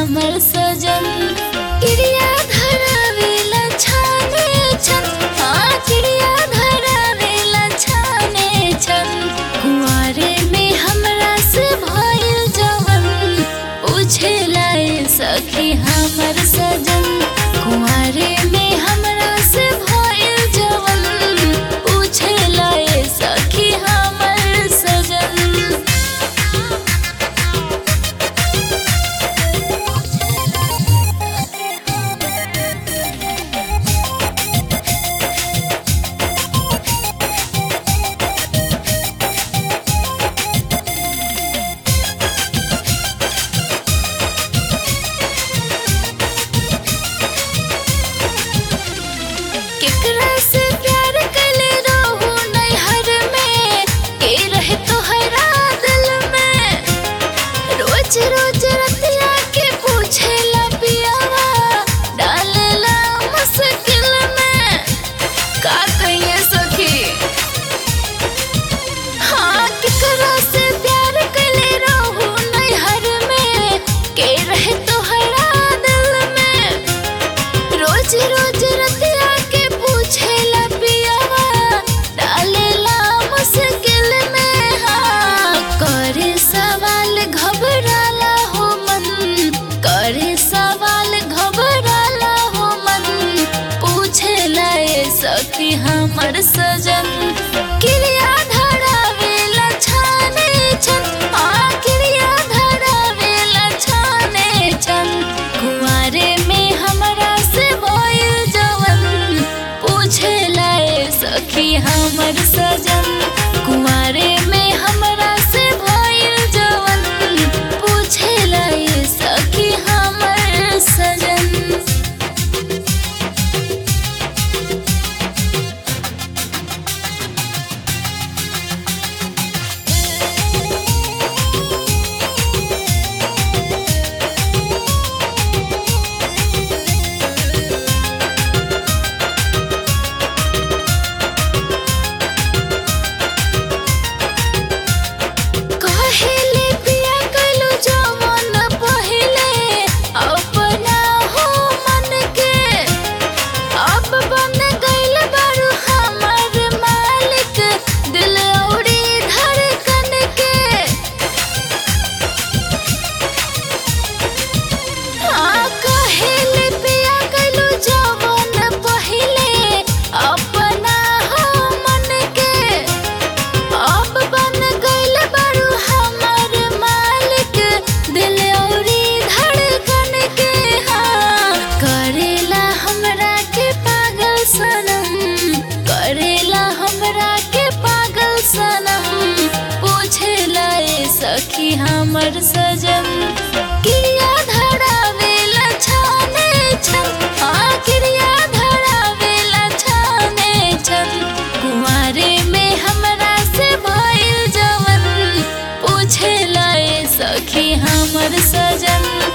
हमर सजन क्रिया धरावेला छाने छन हाँ क्रिया धरावेला छाने छन कुंवारे में हमरा से भइल जवन पूछेला ए सखी हमर सजन कुंवारे में हमरा से भइल जवन पूछेला ए सखी हमर सजन केकरा से प्यार कैले रहू नैहर में के रहे तोहरा दिल में रोज रोज रतिया के पूछेला पियावा डालेला मुश्किल में का कहिए सखी हाँ केकरा से प्यार कैले रहू नैहर में के रहे तोहरा दिल में रोज रोज रतिया के पूछेला पियावा डालेला मुश्किल में हाँ करे सवाल घबराला हो मन करे सवाल घबराला हो मन पूछेला ए सखी हमर सजन क्रिया धरावेला छाने छन हाँ क्रिया धरावेला छाने छन कुंवारे में हमरा से भइल जवन पूछेला ए सखी हमर सजन कुंवारे में हमरा से भइल जवन पूछेला ए सखी हमर सजन कहेले पिया कइलो जवन पहिले अपना हो मन के अब बन गइल बारू हमर मालिक दिल औरी धड़कन के हाँ कहेले पिया कइलो जवन पहिले अपना हो मन के अब बन गइल बारू हमर मालिक दिल औरी धड़कन के हाँ करेला हमरा के पागल सनम करेला हमरा के पागल सनम पूछेला ए सखी हमर सजन क्रिया धरावेला छाने छन हाँ क्रिया धरावेला छाने छन कुंवारे में हमरा से भइल जवन पूछेला ए सखी हमर सजन